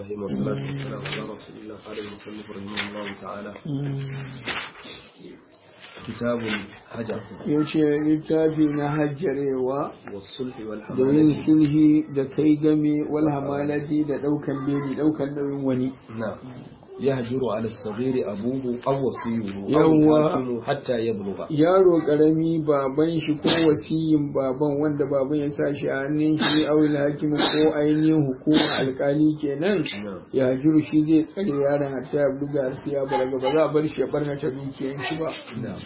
الرحيم والصلاة والسلام على رسول الله قال المصنف رحمه الله تعالى كتاب الحجر yace littafi na hajjarewa والصلح da yin والحمالة sulhi da kai game wal hamalati da daukan beli daukan nauyin wani نعم يهجر على الصغير أبوه أو وصيه أو يوا. الحاكم حتى يبلغ yaro karami baban shi ko wasiyin baban wanda baban ya sa shi a hannun shi awil hakim ko ainihin hukuma alkali kenan نعم ya jiru shi zai tsare yaron hatta ya buga har sai ya balaga ba za a bar shi ya barnata dukiyan shi ba نعم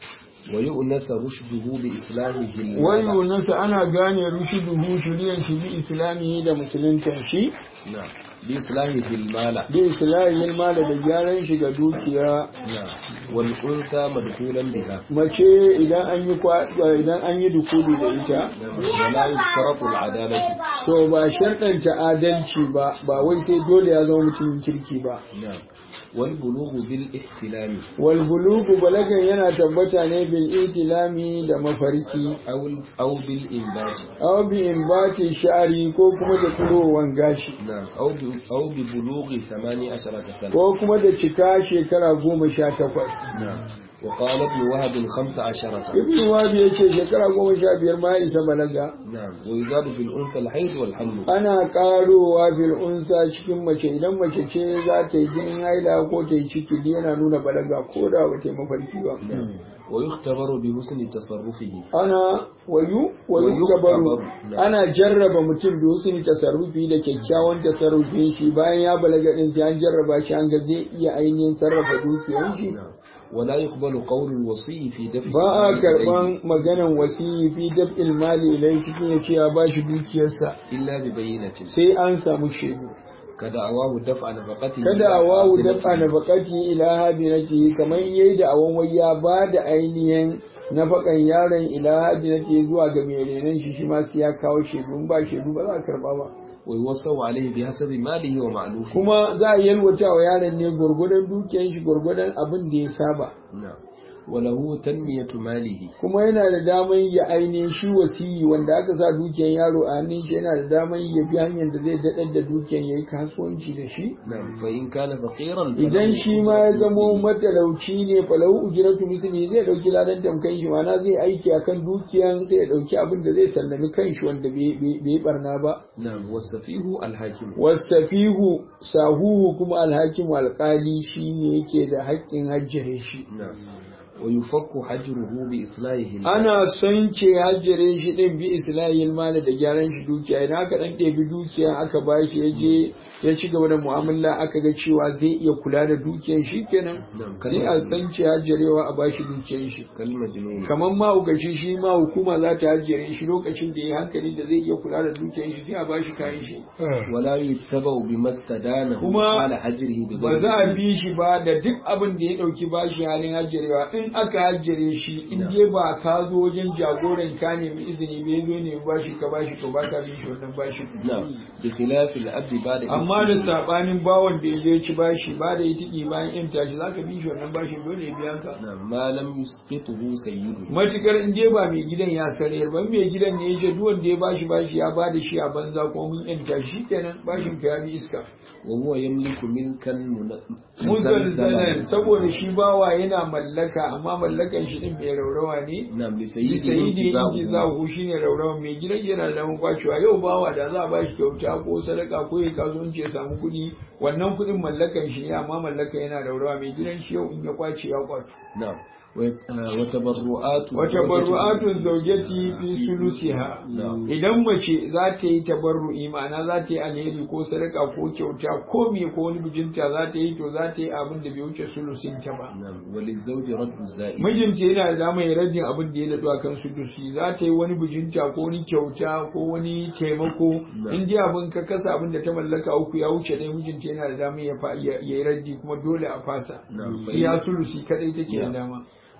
ويؤنس رشده بإصلاحه wani المال. nasa ana gane rushiduhu shiryan shi bi islami da musuluntan shi نعم بإصلاحه المال bi islamin mala da gyaran shi ga dukiya نعم والأنثى مدخولا بها mace idan an yi kwa idan an yi dukuli da ita نعم ولا يشترط العدالة to ba sharɗanta adalci ba ba wai sai dole ya zama mutumin kirki ba نعم والبلوغ بالاحتلام wal bulugu balagan yana tabbata ne bil itilami da mafarki أو أو بالإنبات aw bi imbati sha'ri ko kuma da turowan gashi نعم أو ب- أو ببلوغ ثماني عشرة سنة ko kuma da cika shekara goma sha takwas نعم وقال ابن وهب خمس عشرة ibn wabi ya ce shekara goma sha biyar ma ya isa balaga نعم ويزاد في الأنثى الحيض والحمل ana karowa bil unsa cikin mace idan mace ce za ta yi jinin haila ko ta yi ciki duk yana nuna balaga ko da ba ta yi mafarki ba نعم ويختبر بحسن تصرفه ana wayu wayu Wayuktabaru, gabaru na'am. ana jarraba mutum da husni tasarrufi da kyakkyawan tasarrufin shi bayan ya balaga din sai an jarraba shi an ga zai iya ainihin sarrafa dukiyar shi نعم ولا يقبل قول الوصي في دفع ba a المال karban maganan wasiyi fi daf'il mali ilai cikin ya ce ya bashi dukiyarsa إليه إلا ببينة sai an samu shaidu كدعواه دفع نفقته kada a wawu dafa nafaqati ila habinati kamar yayi da awan wai ya ba da ainihin nafakan yaron ila habinati zuwa ga mai renon shi shi ma sai ya kawo shaidu in ba shaidu ba za a karba ba ويوصى عليه بحسب ماله ومعلوفه kuma za a yalwata wa yaron ne gwargwadon dukiyar shi gwargwadon abin da ya saba نعم وله تنمية ماله kuma yana da daman ya ainihin shi wasiyi wanda aka sa dukiyar yaro a hannun shi yana da daman ya bi hanyar da zai daɗar da dukiyar ya yi kasuwanci da shi نعم فإن كان فقيرا idan shi ma ya zamo matalauci ne falahu ujratu misli zai dauki ladan tamkan shi mana zai aiki akan dukiyan sai ya dauki abin da zai sallami kanshi wanda bai bai barna ba نعم والسفيه الحاكم wastafihu sahuhu kuma alhakim alqali shine yake da haƙƙin hajjare shi نعم ويفك حجره بإصلاحه المال. ana son ce hajjare shi din bi islahil mali da gyaran shi dukiya idan aka dan ɗebi dukiya aka bashi ya je ya ci gaba da mu'amala aka ga cewa zai iya kula da dukiyar shi kenan نعم sai a san ce hajjarewa a bashi dukiyar shi كالمجنون kamar mahaukaci shi ma hukuma za ta hajjare shi lokacin da ya hankali da zai iya kula da dukiyar shi sai a bashi kayan shi ولا يتبع بما استدانه كما على حجره ba za بغير a bi shi ba da duk abin da ya dauki bashi halin hajjarewa in aka hajjare shi in je ba ka zo wajen jagoran ka nemi izini bai zo ne bashi ka bashi to ba ka bin shi wannan bashi نعم بخلاف الأب بعد amma da sabanin bawon da ya je ci bashi ba da ya tiki bayan yan tashi zaka bi shi wannan bashin dole ya biya ka نعم ما لم يسقطه سيده matukar in dai ba mai gidan ya sarayar ba mai gidan ne ya ce duk wanda ya bashi bashi ya bada shi a banza ko mun yanta shi kenan bashin ka ya bi iska وهو يملك ملكا من- muzalzalan saboda shi bawa yana mallaka amma mallakan shi din mai raurawa ne نعم yi لسيده sayidi inji انتزاعه zahu shi ne raurawa mai gidan yana da damar kwacewa yau bawa da za a ba shi kyauta ko sadaka ko ya kasuwanci ya samu kuɗi wannan kuɗin mallakan shi ne amma mallakan yana raurawa mai gidan shi yau in ya kwace ya kwato نعم ويت- آه، وتبرعات wata barru'atun zaujati fi sulusiha نعم idan mace za ta yi tabarru'i ma'ana za ta yi alheri ko sadaka ko kyauta ko me ko wani bijinta za ta yi to za ta yi abin da bai wuce sulusin ta ba نعم وللزوج رد الزائد mijinta yana da damar ya raddin abin da ya daɗu a kan sudusi za ta yi wani bijinta ko wani kyauta ko wani taimako in dai abin ka kasa abin da ta mallaka uku ya wuce ɗaya mijinta yana da damar ya fa- ya ya yi raddi kuma dole a fasa نعم iya فإن, sulusi kadai take da Yeah. dama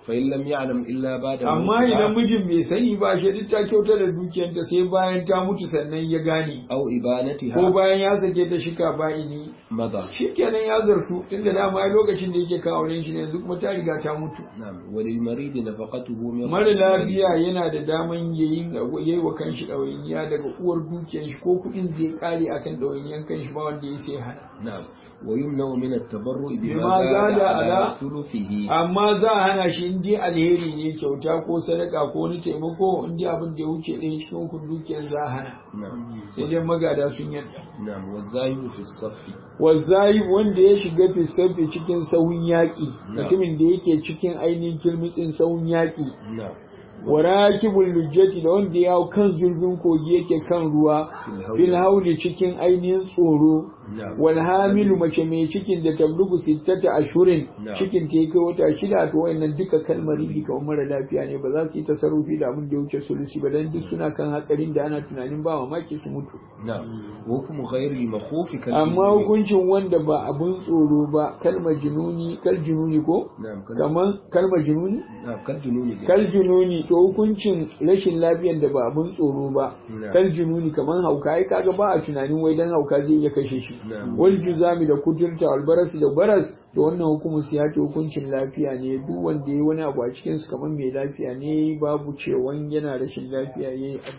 فإن لم يعلم إلا بعد amma موتها idan mijin bai sani ba shi duk ta kyautar da dukiyarta sai bayan ta mutu sannan ya gane أو ko إبانتها bayan ya sake ta shika ba'ini مضى shikenan ya zartu tunda dama ai lokacin da yake kawo auren shi ne yanzu kuma ta riga ta mutu نعم وللمريض نفقته من mara رأس المال. lafiya yana da daman yayin yayi wa kanshi ɗawainiya daga uwar dukiyar shi ko kuɗin zai kare akan ɗawainiyan kanshi ba wanda ya sai hana نعم ويمنع من التبرع بما بما زاد زاد على على ثلثه amma za a hana shi in dai alheri ne kyauta ko sadaka ko wani taimako in dai abin da ya wuce ɗaya cikin hukun dukiyar za a hana نعم sai dai magada sun yarda نعم والزاهد في الصف wazayi wanda ya shiga fisabbi cikin sahun yaƙi Na. mutumin da yake cikin ainihin kilmitsin sahun yaƙi نعم wa rakibul lujjati da wanda ya hau kan zurfin kogi yake kan ruwa Fil fil hauli cikin ainihin tsoro نعم wal hamilu mace mai cikin da tablugu sittata ashurin Na. cikin ta kai wata shida to wayannan duka kalmari ne kamar mara lafiya ne ba za su yi tasarrufi da abin da ya wuce sulusi ba dan duk suna kan hatsarin da ana tunanin ba mamaki su mutu نعم وحكم غير المخوف كالجنون. amma hukuncin wanda ba abun tsoro ba kalmar jununi kal jununi ko نعم كال- kaman kalmar jununi نعم كالجنون kal jununi to hukuncin rashin lafiyar da ba abun tsoro ba Na. kal jununi kaman hauka ai kaga ba a tunanin wai dan hauka zai iya kashe shi Na. wal juzami da kuturta wal barasi da baras to wannan hukumin su ya ce hukuncin lafiya ne duk wanda yayi wani abu a cikin su kaman mai lafiya ne babu cewan yana rashin lafiya yayi abu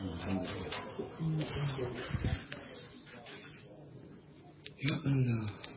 نعم. الحمد لله. Ya Allah.